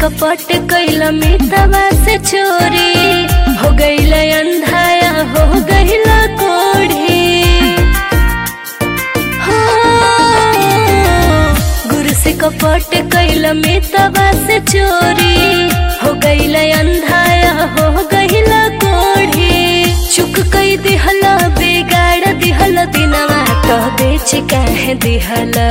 कपट कैला मितवा से चोरी हो गईला अंधाया हो गईला कोढ़ी हो गुरु से कपट कैला मितवा से चोरी हो गईला अंधाया हो गईला कोढ़ी चुक कई दिहला बिगाड़ दिहला दिनवा तो बेच काहे दिहला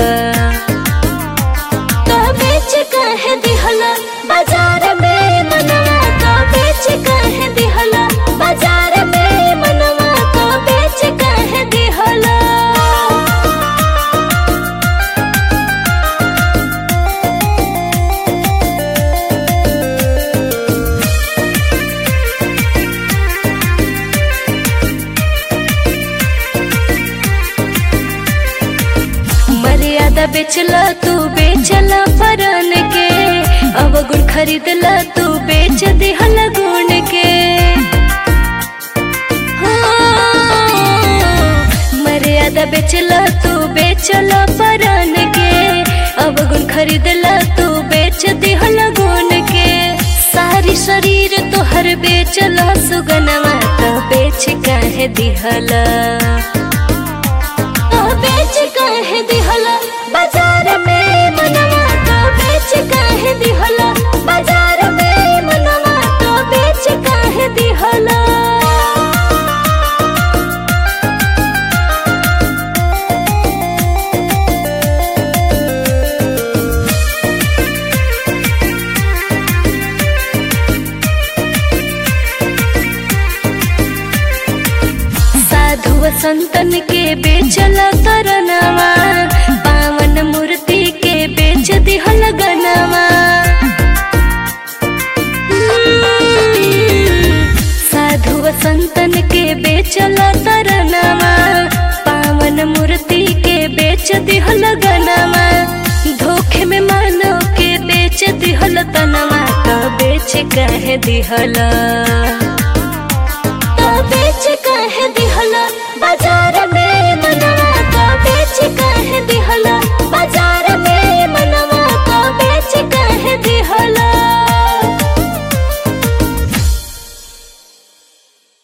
तो बेच काहे दिहला बाजार में मनवा तो बेच काहे दिहला बाजार में मनवा तो बेच काहे दिहला मर्यादा बेचला तू बेचला फरन के अब गुण खरीदला तू बेच दिहल गुण के हाँ, मर्यादा बेचला तू बेचला फरन के अब गुण खरीदला तू बेच दिहल गुण के सारी शरीर तोहर बेचला सुगनवा तो बेच काहे दिहला तो बेच काहे दिहला बाजार में मनवा तो बेच काहे दिहला बाजार में मनवा तो बेच काहे दिहला साधु संतन के बेचल तरनवा पावन मूर्ति के बेच दिहल गनवा साधु संतन के बेचल तरनवा पावन मूर्ति के बेच दिहल गनवा धोखे में मानो के बेच दिहल तनवा तो बेच कहे दिहला तो बेच